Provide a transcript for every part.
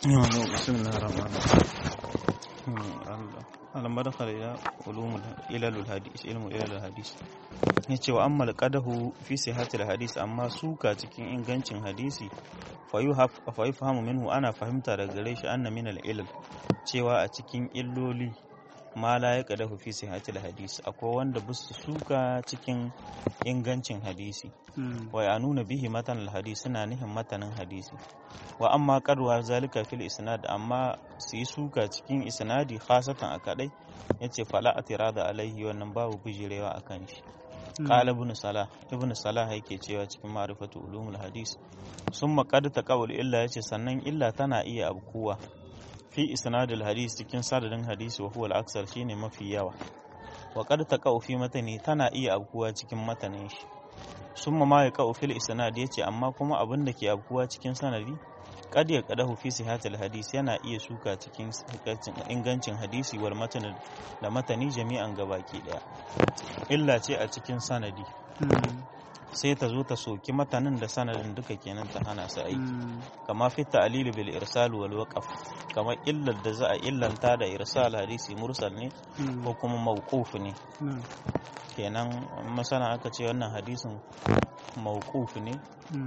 بسم الله الرحمن الرحيم لما دخل إلى علوم إلى الحديث علم إلى الحديث yace wa ammal qadahu fi sihhatil hadis amma suka cikin ingancin hadisi fa yufahamu minhu ana fahimta daga gare shi anna min al ilal cewa a cikin illoli ma la ya qadahu fi sihhatil hadis akwai wanda busu suka cikin ingancin hadisi wa ya nuna bihi matan al hadis suna nihin matanin hadisi wa amma qadwa zalika fil isnad amma su yi suka cikin isnadi khasatan a kadai yace fala atirada alaihi wannan babu bijirewa akan shi قال ابن صلاح ابن صلاح yake cewa cikin ma'rifatu ulumul hadis summa qad taqawul illa yace sannan illa tana iya abkuwa fi isnadil hadis cikin sadadin hadisi wa huwa al-aksar shine mafi yawa wa qad taqaw fi matani tana iya abkuwa cikin matanin shi summa ma yaqau fil isnad yace amma kuma abin da ke abkuwa cikin sanadi qad yaqadahu fi sihatil hadis yana iya suka cikin ingancin hadisi wal matan da matani jami'an gabaki daya illa ce a cikin sanadi sai ta zo ta soki matanin da sanadin duka kenan ta hana su aiki kama fi ta'lil bil irsal wal waqf kama illar da za a illanta da irsal hadisi mursal ne ko kuma mawquf ne kenan masana aka ce wannan hadisin mawquf ne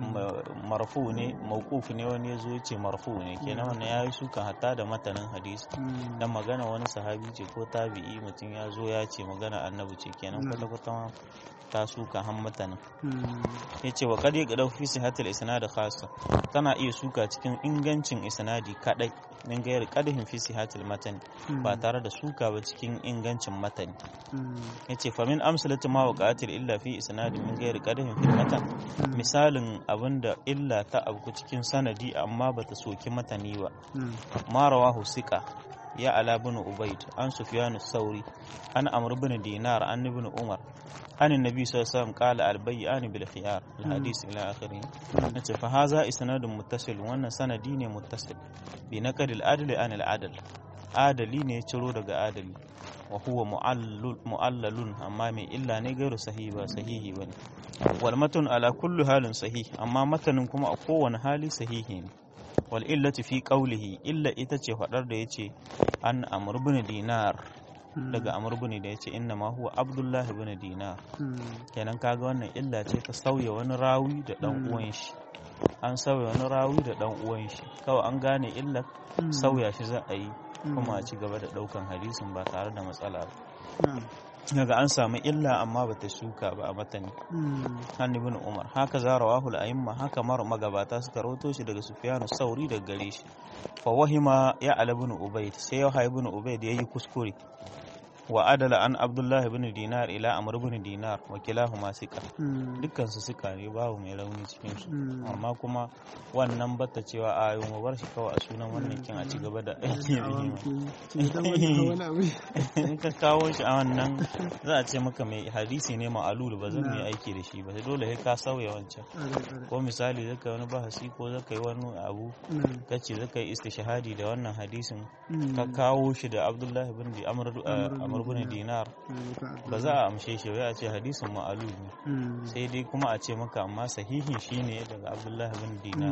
marfu ne mawquf ne wani yazo ya ce marfu ne kenan wannan yayi sukan hatta da matanin hadisi dan magana wani sahabi ce ko tabi'i mutum ya zo ya ce magana annabi ce kenan kwata kwata ta suka han matanin ya ce wa kadi ga daufi sihatul isnad khassa tana iya suka cikin ingancin isnadi kadai min gayar kadihin fi sihatul matan ba tare da suka ba cikin ingancin matani ya ce fa min amsalatu ma waqatil illa fi isnadi min gayar kadihin fi matan misalin abinda illa ta abu cikin sanadi amma bata soki matani ba ma rawahu siqa ya ala bin ubaid an sufyan sauri an amr bin dinar an ibn umar an annabi sallallahu alaihi wasallam qala al bay'an bil khiyar al hadith ila akhirih nace fa hadha isnadun muttasil wannan sanadi ne muttasil bi naqd al adl an al adl adali ne ciro daga adali wa huwa mu'allalun amma mai illa ne gairu sahihi ba sahihi bane wal matun ala kulli halin sahih amma matanin kuma a kowane hali sahihi ne wal illati fi qawlihi illa ita ce fadar da yace an amr ibn dinar daga amr ibn da yace inna ma huwa abdullahi ibn dinar kenan kaga wannan illa ce ta sauya wani rawi da dan uwan shi an sauya wani rawi da dan uwan shi kawai an gane illa sauya shi za a yi kuma a ci gaba da daukan hadisin ba tare da matsala ba daga an samu illa amma ba ta shuka ba a matani an ibn umar haka za rawahul a'imma haka mar magabata suka rawato shi daga sufyanu sauri daga gare shi fa wahima ya ala ibn ubayd sai ya ibn ubayd yayi kuskure wa adala an abdullah ibn dinar ila amr ibn dinar wa kilahuma sika dukkan su suka ne babu mai rauni cikin su amma kuma wannan bata cewa a yau mu bar shi kawai a sunan wannan kin a ci gaba da aiki in ka kawo shi a wannan za a ce maka mai hadisi ne ma'alul ba zan yi aiki da shi ba sai dole sai ka sauya wancan ko misali zaka wani bahasi ko zaka yi wani abu kace zaka yi istishhadi da wannan hadisin ka kawo shi da abdullahi bin amr amr bin dinar ba za a amshe shi ba a ce hadisin ma'alul ne sai dai kuma a ce maka amma sahihi shine daga abdullahi bin dinar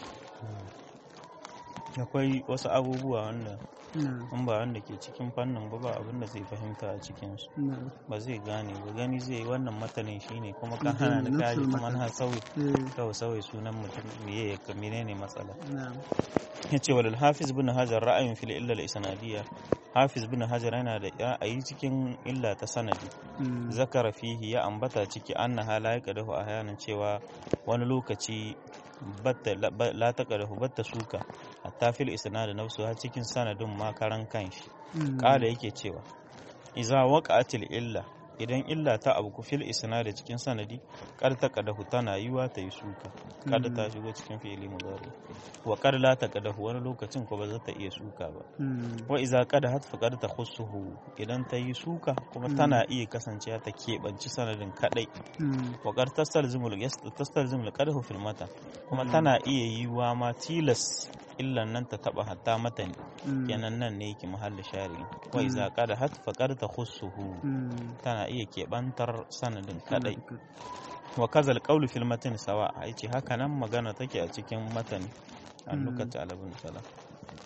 akwai wasu abubuwa wanda in ba wanda ke cikin fannin ba ba abinda zai fahimta a cikinsu ba zai gane ba gani zai wannan matanin shine kuma ka hana da kaji kuma na sauyi kawai sauyi sunan mutum miye ya kamine ne matsala ya ce walil hafiz bin hajar ra'ayin fil illa isnadiyya hafiz bin hajar yana da ra'ayi cikin illa ta sanadi zakara fihi ya ambata ciki anna hala ya kadahu a hayanin cewa wani lokaci la ta kadahu batta suka hatta fil isnad nafsu har cikin sanadin ma karan kanshi kala yake cewa iza waqa'atil illa idan illa ta abu fil isnad cikin sanadi kar ta kadahu tana yiwa ta yi suka kada ta shigo cikin fi'ili mudari wa kar la ta kadahu wani lokacin ko ba za ta iya suka ba wa iza kada hat fa kar ta khussuhu idan ta yi suka kuma tana iya kasancewa ta keɓanci sanadin kadai wa kar tastalzimul tastalzimul qadahu fil mata kuma tana iya yiwa ma tilas illan nan ta taba hatta matani kenan nan ne yake mahallin shari'i wa iza qada hat fa qad takhussuhu tana iya kebantar sanadin kadai wa kazal qawlu fil matan sawa yace haka nan magana take a cikin matani an lokacin alabun sala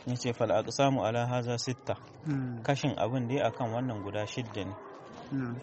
yace fal aqsamu ala haza sitta Mm. kashin abin dai akan wannan guda shidda ne Na'am.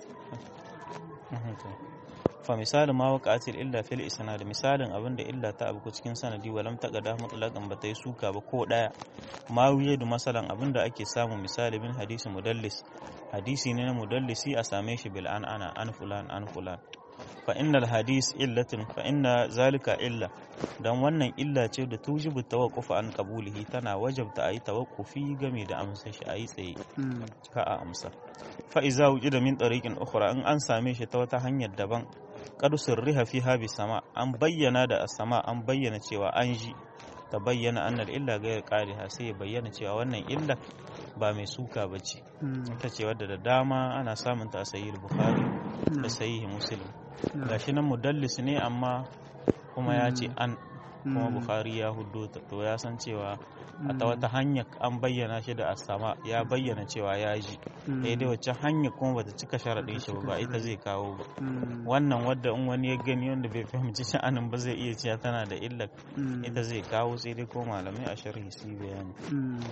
fa misalin ma waqa'atil illa fil isnad misalin abin da illa ta abu cikin sanadi walam taqada mutlaqan ba ta yi suka ba ko daya ma wuyadu masalan abin da ake samu misali min hadisi mudallis hadisi ne na mudallisi a same shi bil an ana an fulan an fulan fa innal hadis illatin fa inna zalika illa dan wannan illa ce da tujibu tawaqquf an qabulihi tana wajabta ayi tawaqqufi game da amsa shi ayi tsaye Mm. ka a amsa fa iza wujida min tariqin ukhra in an same shi ta wata hanyar daban qad sirriha fiha bi sama an bayyana da sama an bayyana cewa an ji ta bayyana annal illa ghayr qadiha sai ya bayyana cewa wannan illa ba mai suka bace Mm. ita ce wadda da dama ana samun ta a sahih bukhari da sahih muslim Na'am. gashi nan mudallis ne amma kuma ya ce an kuma Mm. bukhari ya huddo ta to ya san cewa a ta Mm. wata hanya an bayyana shi da asama ya bayyana cewa ya ji Mm. daidai wacce hanya kuma bata cika sharaɗin shi ba ba ita zai kawo ba Mm. wannan wadda in wani ya gani wanda bai fahimci sha'anin ba zai iya cewa tana da illa Mm. ita zai kawo sai dai ko malamai a sharhi su yi bayani Mm.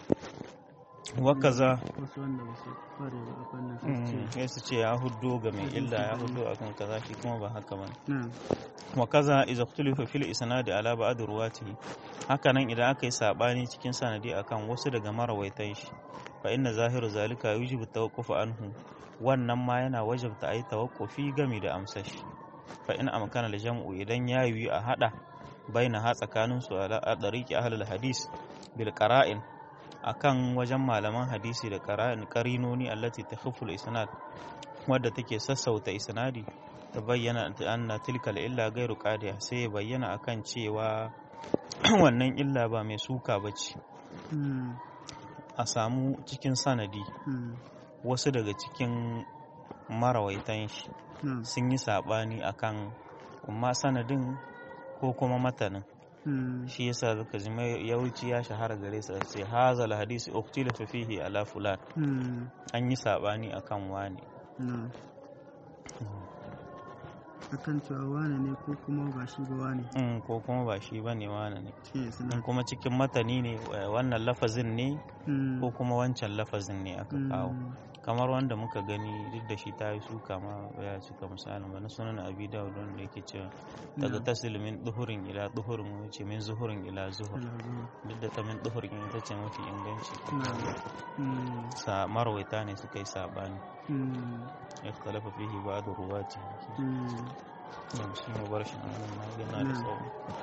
wakaza wasu wanda ba su kware ba a fannin su mm, ce sai su ce ya huddo ga mai illa ya huddo akan kaza shi kuma ba haka ba na'am wakaza iza ikhtulifa fil isnadi ala ba'd ruwatihi hakanan idan aka yi sabani cikin sanadi akan wasu daga marawaitan shi fa inna zahiru zalika yujibu tawaqquf anhu wannan ma yana wajabta ayi tawaqqufi game da amsar shi fa in amkana da jam'u idan ya yi a hada baina ha tsakanin su ala a dariqi ahlul hadis bil qara'in akan wajen malaman hadisi da qara'in qarinoni allati takhuffu al isnad wadda take sassauta isnadi ta bayyana anna tilka illa gairu qadiya sai ya bayyana akan cewa wannan illa ba mai suka bace Mm. a samu cikin sanadi Mm. wasu daga cikin marawaitan shi na'am sun yi sabani akan amma sanadin ko kuma matanin Mm. shi yasa zaka ji mai yawanci ya shahara gare su sai hazal hadisi uktila fihi ala fulan Mm. an yi sabani akan wani na'am akan cewa wane ne ko kuma ba shi ba wane Mm, ko kuma ba shi bane wani ne shi ne suna in kuma cikin matani ne eh, wannan lafazin ne Mm. ko kuma wancan lafazin ne aka kawo Mm. kamar wanda muka gani duk da shi ta yi suka ma ya cika misalin ba na sunan abi dawud wanda yake cewa daga Na'am. tasil min duhurin ila duhurin wuce min zuhurin ila zuhur Alhaji. duk da ta min duhurin ita ce mafi inganci na'am Mm. sa marwaita ne suka yi sabani Mm. ya talafa fihi ba da ruwa ce Mm. yau shi mu bar shi nan na gina da Na'am. tsawo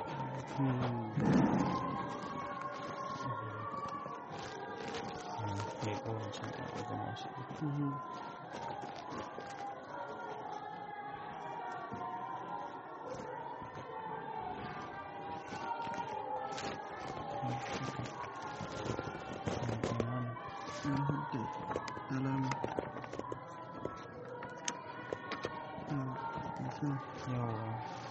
Mm. mai kawancin a gama shi Mhm. Mhm. Okay. Alama. Mm. Yes, yawa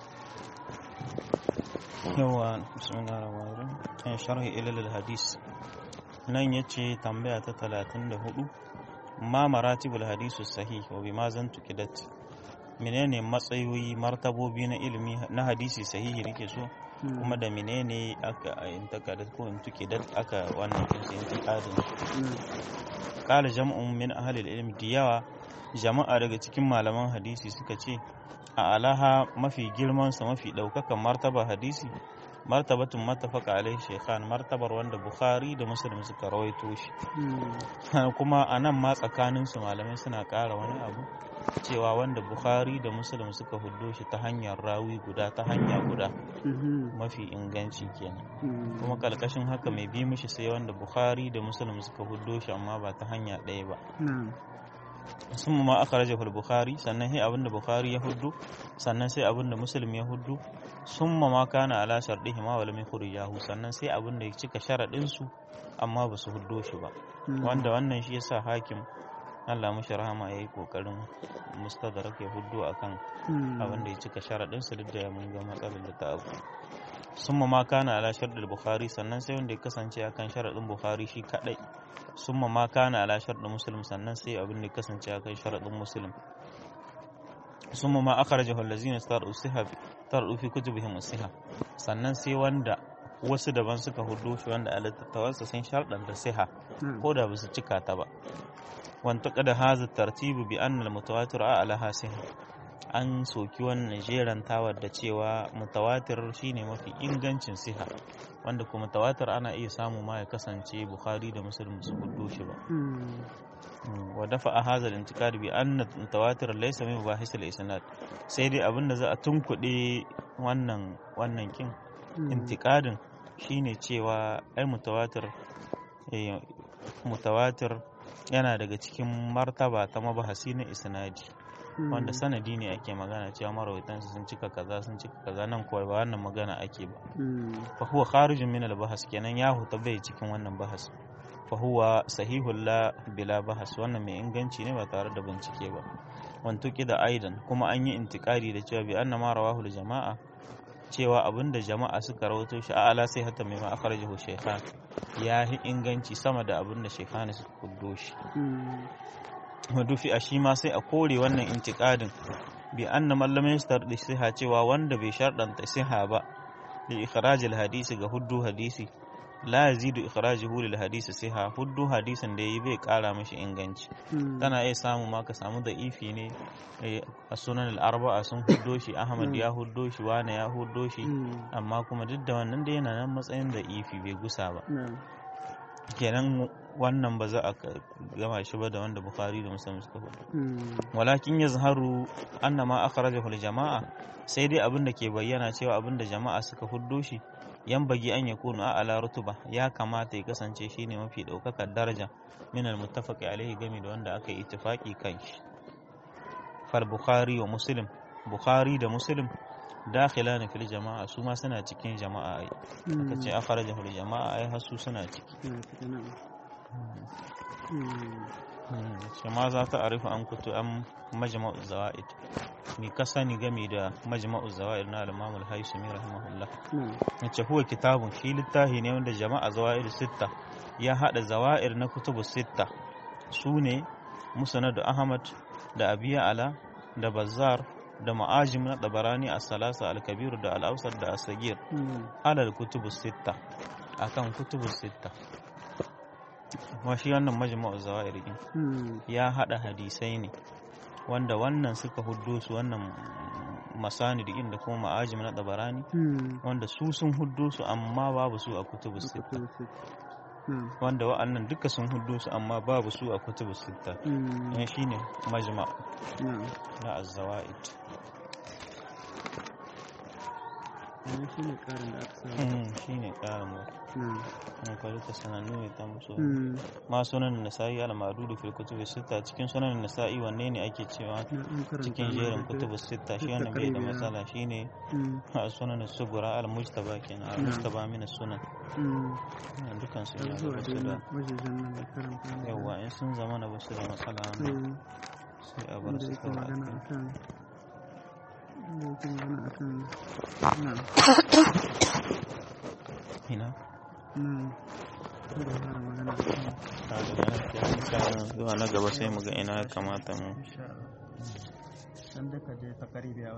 yawa bismillah rahman rahim sharhi ilal hadis nan yace tambaya ta 34 ma maratibul hadisu sahih wa bima zan tuqidat menene matsayoyi martabobi na ilimi na hadisi sahihi nake so Mm. kuma da menene aka intakadat ko intuqidat aka wannan kinsa intiqadin Mm. qala jam'un min ahli al-ilm diyawa jama'a daga cikin malaman hadisi suka ce a alaha mafi girmansa mafi ɗaukakan martaba hadisi martabatun matafaka alaihi shekhan martabar wanda bukhari da muslim suka rawaito shi Mm. kuma a nan ma tsakaninsu malamai suna ƙara wani abu cewa wanda bukhari da muslim suka huddo shi ta hanyar rawi guda ta hanya guda Mhm. mafi inganci kenan Mm. kuma kalkashin haka mai bi mishi sai wanda bukhari da muslim suka huddo shi amma ba ta hanya ɗaya ba Na'am. sun ma aka raje bukhari sannan sai abinda bukhari ya huddu sannan sai abinda muslim ya huddu sun ma kana ala shardihi ma wala min khurijahu sannan sai abinda ya cika sharadin su amma ba su huddo shi ba Mm. wanda wannan shi yasa hakim Allah mushi rahama yayi kokarin mustadrak ya huddo akan Mm. abinda ya cika sharadin su duk da mun ga matsalar da ta abu sun ma kana ala shardil bukhari sannan sai wanda ya kasance akan sharadin bukhari shi kadai sun ma kana ala shardin muslim sannan sai abin da ya kasance akan sharadin muslim sun ma akhrajahu allazina star'u siha tar'u fi kutubihim siha sannan sai wanda wasu daban suka hudu shi wanda a littattafansa sun sharɗanta siha نعم ko da ba su cika ta ba wanta kada haza tartibu bi annal mutawatir a alaha siha an soki wannan jerantawar da cewa mutawatir shine mafi ingancin siha wanda kuma mutawatir ana iya samu ma ya kasance bukhari da muslim su hudu shi ba مم. wa dafa a hazar intikad bi anna mutawatir laysa min mubahis al-isnad sai dai abinda za a tunkuɗe wannan wannan kin مم. intikadin shine cewa ai mutawatir eh, mutawatir yana daga cikin martaba ta mabahasi na isnadi wanda مم. sanadi ne ake magana cewa marawaitansu sun cika kaza sun cika kaza nan kuwa ba wannan magana ake ba مم. fa huwa kharijun min al-bahas kenan ya huta bai cikin wannan bahas fa huwa sahihul la bila bahas wannan mai inganci ne ba tare da bincike ba wantuki da aidan kuma an yi intikari da cewa bi anna ma rawahu jama'a cewa abinda jama'a suka rawato shi a'ala sai hatta mai ma akhrajahu shaykhan ya yi inganci sama da abinda shaykhan suka kuddo shi مم. madufi a shi ma sai a kore wannan intikadin bi anna man lam yastardi siha cewa wanda bai sharɗanta siha ba li ikhrajil hadisi ga huddu hadisi la yazidu ikhrajuhu lil hadisi siha huddu hadisin da yayi bai kara mashi inganci مم. kana iya samu ma ka samu da ifi ne eh, a sunan al-arba'a sun huddo shi ahmad Mm. ya huddo shi wane ya huddo shi مم. amma kuma duk da wannan da yana nan matsayin da ifi bai gusa ba نعم kenan wannan ba za a ka- gama shi ba da wanda bukhari da muslim suka faɗa مم. walakin ya zaharu annama akhrajahu jama'a sai dai abin da ke bayyana cewa abin da jama'a suka huddo shi yan bagi an ya kunu ala rutuba ya kamata ya kasance shine mafi daukakar daraja min al muttafaqi alaihi game da wanda aka yi ittifaqi kan shi fal bukhari wa muslim bukhari da muslim dakhilan fil jama'a su ma suna cikin jama'a ai aka ce akhrajahu jama'a ai hasu suna ciki نعم مم. shi ma za ta arifu an kutu an majma'u zawa'id mi ka sani game da majma'u zawa'id na al-imam al-haisami rahimahullah نعم yace huwa kitabun shi littafi ne wanda jama'a zawa'id sitta ya hada zawa'ir na kutubu sitta su ne musnad ahmad da abiya ala da bazzar da ma'ajim na tabarani as-salasa al-kabir da al-awsat da as-sagir مم. alal kutubu sitta akan kutubu sitta wa shi wannan majma'u zawa'ir din مم. ya haɗa hadisai ne wanda wannan suka huddo su wannan masanid ɗin da kuma ma'ajim na ɗabarani مم. wanda su sun huddo su amma babu su a kutubu sitta كتب ست. نعم wanda wa'annan duka sun huddo su amma babu su a kutubu sitta مم. yan shine majma نعم na az-zawaid wannan shi ne ƙarin da aka samu Mm, shine ƙarin mu na'am mun kwari ta sanannu ne ta musu Mm, ma sunan nasa'i al-madudu fil kutubi sitta cikin sunan nasa'i wanne ne ake cewa na an karanta cikin amma jerin da kutubu sitta shi duk wannan bai da takribi ya- matsala shine Mm, sunan sugura al-mujtaba kenan al-mujtaba min sunan mm, dukan su har yana da zuwa basu dai da wajejen nan da karanta ne. yawa in sun zama na basu da matsala wannan Mm, sai a bar wanda su yake kawai magana akai. akan wanda yake magana akan na'am ina na'am wanda ya fara magana akan ta daga nan sai an sa zuwa na gaba sai mu ga ina ya kamata mu insha Allah dan da ka je ta karibiya